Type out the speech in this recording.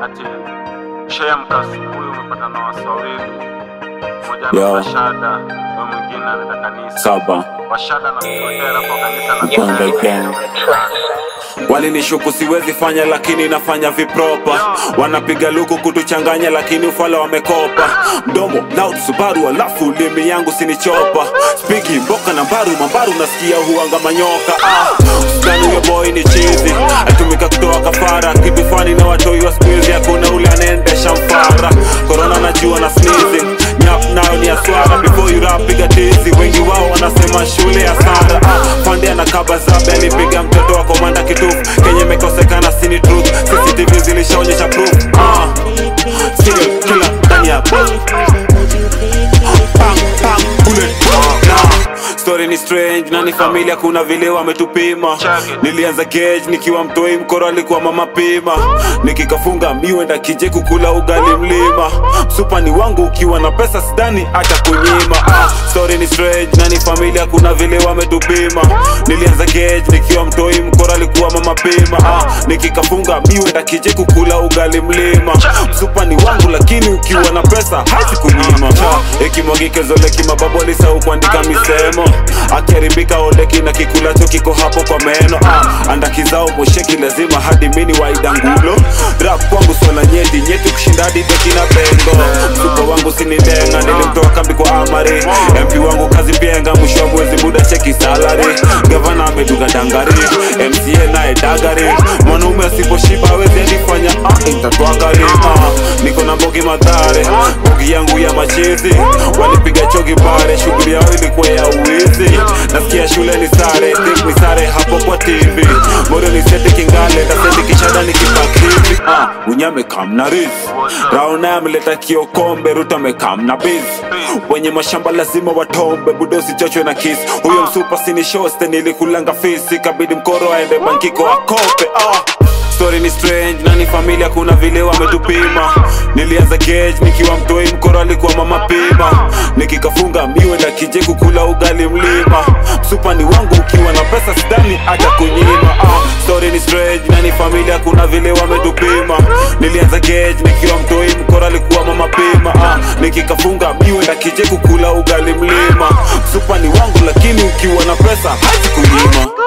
ati ushaamka asubuhi umepata na wasi wawili, mmoja Yo. ana shada, huyo mwingine anaenda kanisa. saba Washada na kupotea hapo kanisa na Gang, gang, gang. walinishuku siwezi fanya lakini nafanya vipropa wanapiga luku kutuchanganya lakini ufala wamekopa mdomo loud subaru alafu ulimi yangu sinichopa spiki mboka na mbaru mambaru nasikia huanga manyoka ah, skani huyo boy ni chizi atumika kutoa kafara kitu fani na watoi wa skuizi hakuna ule anaendesha mfara korona najua na sneezing nyap nayo ni aswara before you rap piga tizi wengi wao wanasema shule ya sara ah, pande anakaba zabe alipiga mtoto wa komanda kitufu kenye imekosekana sini truth cctv zilishaonyesha proof ah, serial killer ndani ya bang, bang, bullet. Nah, story ni strange na ni familia kuna vile wametupima nilianza gauge nikiwa mtoi mkoro alikuwa mama pima nikikafunga miwenda kije kukula ugali mlima supani wangu ukiwa na pesa sidani hata kunyima ah, story ni strange na ni familia kuna vile wametupima nilianza gauge nikiwa mtoi mkoro alikuwa mama pima ah, nikikafunga miwenda kije kukula ugali mlima supani wangu lakini ukiwa na pesa hati kunyima ikimwagike zoleki mababu alisahau kuandika misemo akiharibika oleki na kikulacho kiko hapo kwa meno ah, andakizao mosheki lazima hadi mini waidangulo rap kwangu swala nyeti nyeti kushinda hadi deki na bengo msuko wangu sinilenga nilimtoa kambi kwa amari mp wangu kazi pienga mwisho wa mwezi muda cheki salari gavana ameduga dangari mca naye dagari mwanaume asiposhiba awezi alifanya ah, itatwagari ah, niko na mbogi madhare mbogi yangu ya machezi walipiga chogi pale shughuli yao ilikuwa ya uwizi nasikia shule ni sare think ni sare hapo kwa tv morio ni seti kingale taseti kishada ni kipakivi ah, unyame kam na riz raona ameleta kiokombe ruto amekam na biz wenye mashamba lazima watombe budo usichochwe na kis huyo msupa sini shoste nilikulanga fisi kabidi mkoro aende bankiko akope ah. Story ni strange na ni familia kuna vile wametupima nilianza gauge nikiwa mtoi mkoro alikuwa mama pima nikikafunga miwenda kije kukula ugali mlima msupani wangu ukiwa na pesa sidani hata kunyima ah, story ni strange na ni familia kuna vile wametupima nilianza gauge nikiwa mtoi mkoro alikuwa mama pima ah, nikikafunga miwenda kije kukula ugali mlima msupani wangu lakini ukiwa na pesa hati kunyima